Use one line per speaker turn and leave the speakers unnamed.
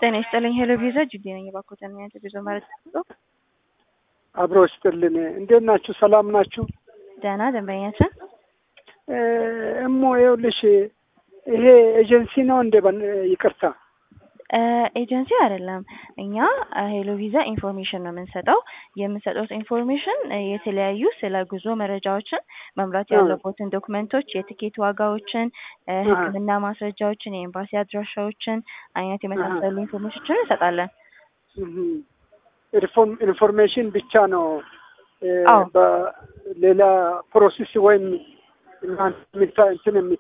ጤና ይስጥልኝ። ሄሎ ቪዛ ጅዲ ነኝ። ባኮተን ያንተ ጉዞ ማለት ነው።
አብሮ ይስጥልን። እንዴት ናችሁ? ሰላም ናችሁ?
ደህና ደንበኛችን
እሞ ይኸውልሽ ይሄ ኤጀንሲ ነው እንደ ይቅርታ
ኤጀንሲ አይደለም። እኛ ሄሎ ቪዛ ኢንፎርሜሽን ነው የምንሰጠው። የምንሰጠው ኢንፎርሜሽን የተለያዩ ስለ ጉዞ መረጃዎችን፣ መምራት ያለቦትን ዶክመንቶች፣ የትኬት ዋጋዎችን፣ ሕክምና ማስረጃዎችን፣ የኤምባሲ አድራሻዎችን አይነት የመሳሰሉ ኢንፎርሜሽኖችን እንሰጣለን።
ኢንፎርሜሽን ብቻ ነው በሌላ ፕሮሴስ ወይም እንትን